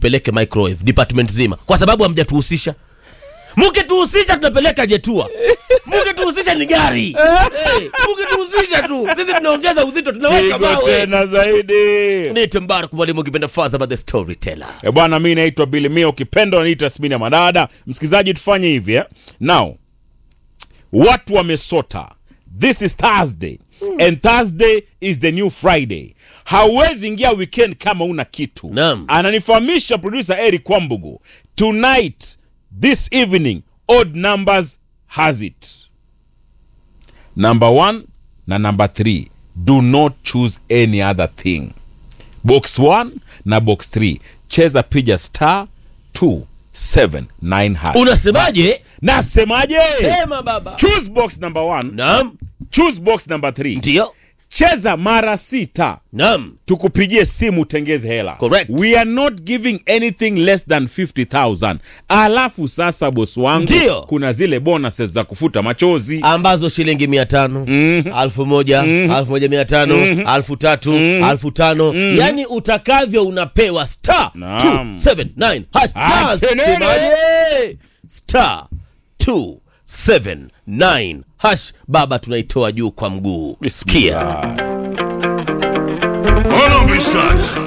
tupeleke microwave department zima kwa sababu hamjatuhusisha mkituhusisha tunapeleka jetua mkituhusisha ni gari hey, mkituhusisha tu sisi tunaongeza uzito tunaweka Pigo mawe tena zaidi nite mbarak mwalimu ukipenda faza by the storyteller E bwana, mi naitwa Billy Mia, ukipenda unaniita Smini ya Madada. Msikilizaji, tufanye hivi eh? Now watu wamesota, this is Thursday and Thursday is the new Friday. Hauwezi ingia weekend kama una kitu. Naam. Ananifahamisha producer Eric Kwambugu, tonight this evening odd numbers has it number one na number three do not choose any other thing box 1 na box 3 cheza piga star 279 hash. unasemaje nasemaje sema baba choose box number 1 naam choose box number 3 ndio cheza mara sita naam tukupigie simu utengeze hela Correct. we are not giving anything less than 50000 alafu sasa bosi wangu Ndio. kuna zile bonuses za kufuta machozi ambazo shilingi mia tano alfu moja alfu moja mia tano alfu tatu alfu tano yani utakavyo unapewa star Naam. 279 hash. Ah, tenene. Nasemaje? star 279 hash baba tunaitoa juu kwa mguu sikia Hold on, Biscuit.